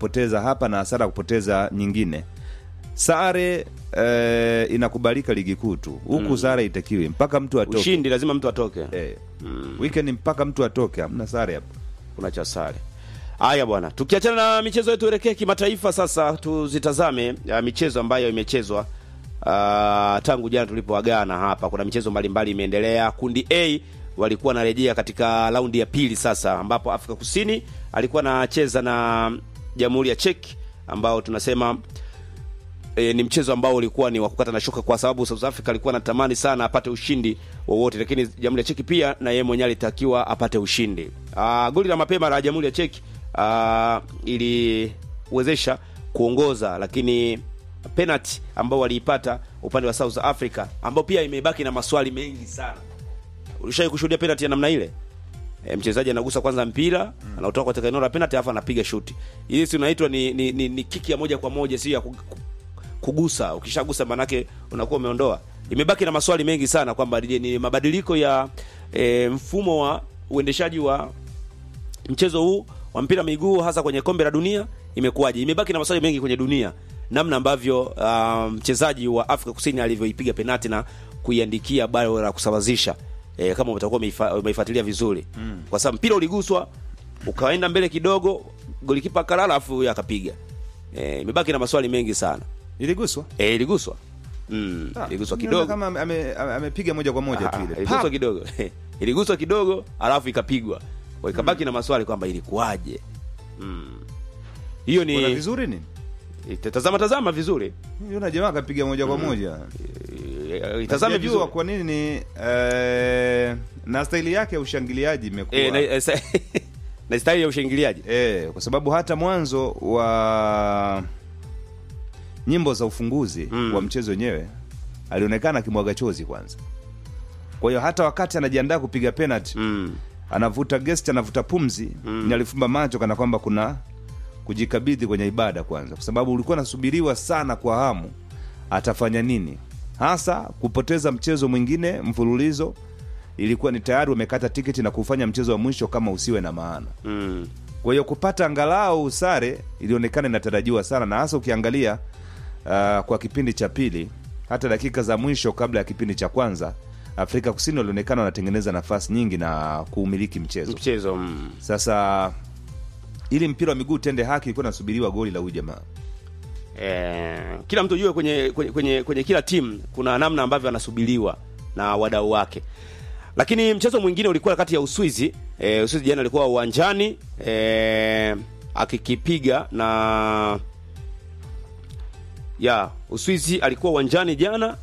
kupoteza hapa na hasara ya kupoteza nyingine sare eh, inakubalika ligi kuu tu huku sare itakiwi mpaka mtu atoke ushindi lazima mtu atoke eh, weekend mpaka mtu atoke hamna sare hapo kuna cha sare haya bwana tukiachana na michezo yetu elekee kimataifa sasa tuzitazame uh, michezo ambayo imechezwa uh, tangu jana tulipoagana hapa kuna michezo mbalimbali imeendelea kundi a walikuwa wanarejea katika raundi ya pili sasa ambapo afrika kusini alikuwa anacheza na jamhuri ya cheki ambao tunasema e, ni mchezo ambao ulikuwa ni wa kukata na shoka kwa sababu South Africa alikuwa anatamani sana apate ushindi wowote, lakini Jamhuri ya Cheki pia na yeye mwenyewe alitakiwa apate ushindi. Aa, goli la mapema la Jamhuri ya Cheki aa, iliwezesha kuongoza, lakini penalty ambao waliipata upande wa South Africa ambao pia imebaki na maswali mengi sana. Ulishawahi kushuhudia penalty ya namna ile? E, mchezaji anagusa kwanza mpira mm. anautoka katika eneo la penalty alafu anapiga shuti. Hii si unaitwa ni, ni, ni, ni kiki ya moja kwa moja, sio ya ku- ku- kugusa. Ukishagusa manake unakuwa umeondoa. Imebaki na maswali mengi sana kwamba je, ni mabadiliko ya e, mfumo wa uendeshaji wa mchezo huu wa mpira wa miguu hasa kwenye kombe la dunia imekuwaje? Imebaki na maswali mengi kwenye dunia, namna ambavyo ah, mchezaji wa Afrika Kusini alivyoipiga penati na kuiandikia bao la kusawazisha e, kama utakuwa umeifa- umeifuatilia vizuri mm. kwa sababu mpira uliguswa ukaenda mbele kidogo, golikipa akalala, afu huyo akapiga. E, imebaki na maswali mengi sana. iliguswa E, iliguswa mm, iliguswa Niona kidogo kama ame- ame- amepiga moja kwa moja tu Ah, ile iliguswa Pa! kidogo iliguswa kidogo alafu ikapigwa Kwa ikabaki na maswali kwamba ilikuwaje Mm. hiyo Kuna ni vizuri nini tazama tazama vizuri Yuna jamaa akapiga moja kwa moja Eh, itazame Sijajua vizuri kwa nini ni eh, na staili yake ya ushangiliaji imekuwa Eh, na, eh, sa- na staili ya ushangiliaji Eh, kwa sababu hata mwanzo wa nyimbo za ufunguzi Mm. wa mchezo wenyewe alionekana akimwaga chozi kwanza. Kwa hiyo hata wakati anajiandaa kupiga penalty mm. anavuta gesti, anavuta pumzi Mm. ni alifumba macho kana kwamba kuna kujikabidhi kwenye ibada kwanza, kwa sababu ulikuwa nasubiriwa sana kwa hamu atafanya nini, hasa kupoteza mchezo mwingine mfululizo. Ilikuwa ni tayari wamekata tiketi na kufanya mchezo wa mwisho kama usiwe na maana. Mm. Kwa hiyo kupata angalau sare ilionekana inatarajiwa sana, na hasa ukiangalia uh, kwa kipindi cha pili, hata dakika za mwisho kabla ya kipindi cha kwanza, Afrika Kusini walionekana wanatengeneza nafasi nyingi na kuumiliki mchezo. mchezo mm. Sasa ili mpira wa miguu tende haki, ilikuwa nasubiriwa goli la huyu jamaa. eh, kila mtu ujue kwenye, kwenye, kwenye, kwenye kila timu kuna namna ambavyo anasubiriwa na wadau wake lakini mchezo mwingine ulikuwa kati ya uswizi eh, uswizi jana alikuwa uwanjani eh, akikipiga na ya uswizi alikuwa uwanjani jana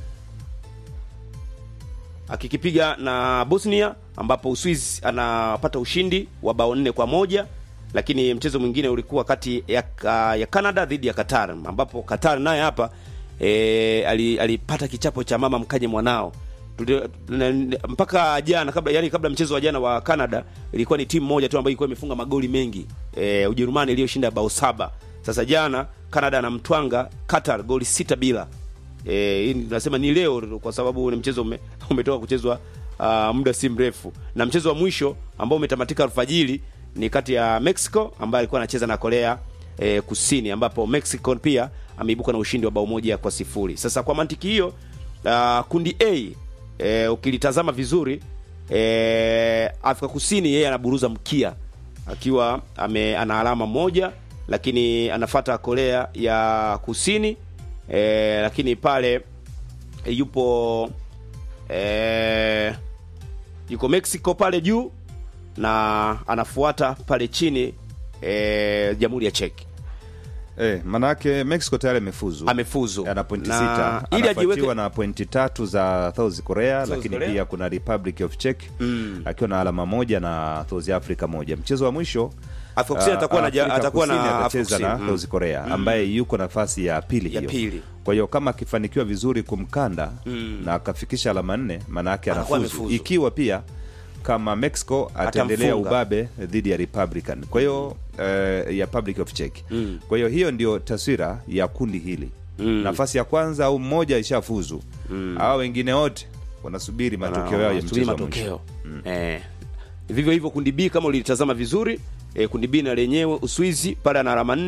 akikipiga na bosnia ambapo uswizi anapata ushindi wa bao nne kwa moja lakini mchezo mwingine ulikuwa kati ya, ka- ya canada dhidi ya qatar ambapo qatar naye hapa e, alipata kichapo cha mama mkaje mwanao Tuli- na- na- mpaka jana kabla yani kabla mchezo wa jana wa canada ilikuwa ni timu moja tu ambayo ilikuwa imefunga magoli mengi e, ujerumani iliyoshinda bao saba sasa jana canada anamtwanga qatar goli sita bila Eh, hii nasema ni leo kwa sababu ni mchezo ume, umetoka kuchezwa uh, muda si mrefu, na mchezo wa mwisho ambao umetamatika alfajiri ni kati ya Mexico ambaye alikuwa anacheza na Korea eh, Kusini, ambapo Mexico pia ameibuka na ushindi wa bao moja kwa sifuri. Sasa kwa mantiki hiyo uh, kundi A eh, ukilitazama vizuri eh, Afrika Kusini yeye anaburuza mkia akiwa ame, ana alama moja, lakini anafata Korea ya Kusini e, lakini pale e, yupo e, yuko Mexico pale juu na anafuata pale chini e, Jamhuri ya Czech Eh, manake Mexico tayari amefuzu amefuzu ana pointi Na sita ili anafuatiwa ajiweke na pointi tatu za South Korea, South lakini Korea. pia kuna Republic of Czech Mm. akiwa na alama moja na South Africa moja. Mchezo wa mwisho Afrika Kusini ah, atakuwa na ja- Afrika atakuwa na Kusini Afrika atacheza na Kusini. Mm. South Korea ambaye yuko nafasi ya pili ya hiyo. pili Kwa hiyo kama akifanikiwa vizuri kumkanda Mm. na akafikisha alama nne, maana yake Anakuwa anafuzu. amefuzu. Ikiwa pia kama Mexico ataendelea Atamfunga. ubabe dhidi ya Republican, kwa hiyo eh, ya Republic of Czech. Mm. Kwa hiyo hiyo ndio taswira ya kundi hili Mm. nafasi ya kwanza au mmoja ishafuzu mm. hawa wengine wote wanasubiri matokeo yao ya Wanasubiri mchezo wa mwisho. matokeo eh, vivyo hivyo kundi B kama ulitazama vizuri eh, kundi B na lenyewe Uswizi pale ana alama nne